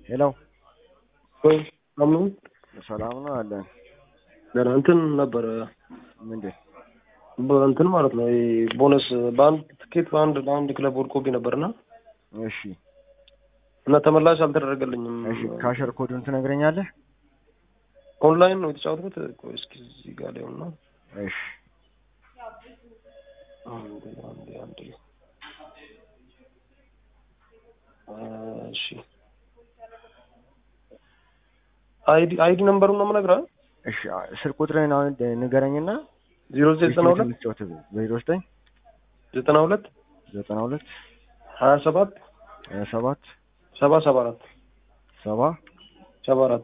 ሄሎ ወይ አምኑ ሰላም ነው አለን። ገና እንትን ነበረ ምንድን እንትን ማለት ነው ይሄ ቦነስ በአንድ ትኬት በአንድ በአንድ ክለብ ወድቆብኝ ነበርና እሺ እና ተመላሽ አልተደረገልኝም። እሺ ካሸር ኮዱን ትነግረኛለህ? ኦንላይን ነው የተጫወትኩት። ቆይ እስኪ እዚህ ጋር ላይ ሆና እሺ አንዴ አንዴ አንዴ እሺ አይዲ አይዲ ነምበሩን ነው የምነግርህ። እሺ ስልክ ቁጥርህን አሁን ንገረኝና ዜሮ ዘጠና ሁለት ዜሮ ዘጠኝ ዘጠና ሁለት ዘጠና ሁለት ሀያ ሰባት ሀያ ሰባት ሰባ ሰባ አራት ሰባ ሰባ አራት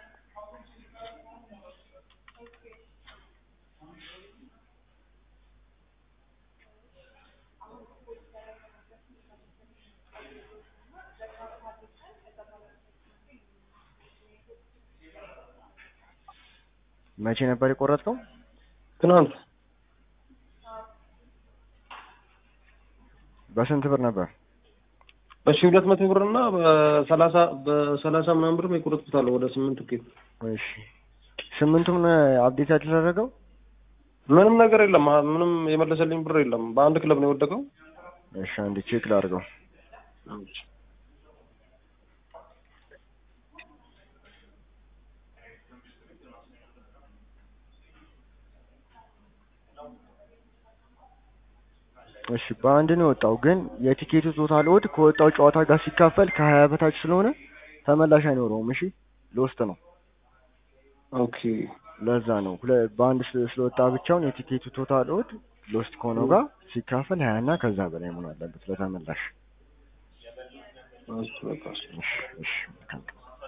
መቼ ነበር የቆረጥከው? ትናንት በስንት ብር ነበር? በሺ ሁለት መቶ ብር እና በሰላሳ በሰላሳ ምናምን ብር የቆረጥኩታለሁ ወደ ስምንት ቲኬት። እሺ ስምንቱም አብዴት ያደረገው ምንም ነገር የለም። ምንም የመለሰልኝ ብር የለም። በአንድ ክለብ ነው የወደቀው። እሺ አንድ ቼክ ላድርገው። እሺ በአንድ ነው የወጣው፣ ግን የቲኬቱ ቶታል ኦድ ከወጣው ጨዋታ ጋር ሲካፈል ከሀያ በታች ስለሆነ ተመላሽ አይኖረውም። እሺ ሎስት ነው። ኦኬ ለዛ ነው ሁለ- በአንድ ስለ- ስለወጣ ብቻውን የቲኬቱ ቶታል ኦድ ሎስት ከሆነው ጋር ሲካፈል ሀያ እና ከዛ በላይ መሆን አለበት ለተመላሽ። እሺ በቃ እሺ። እሺ እሺ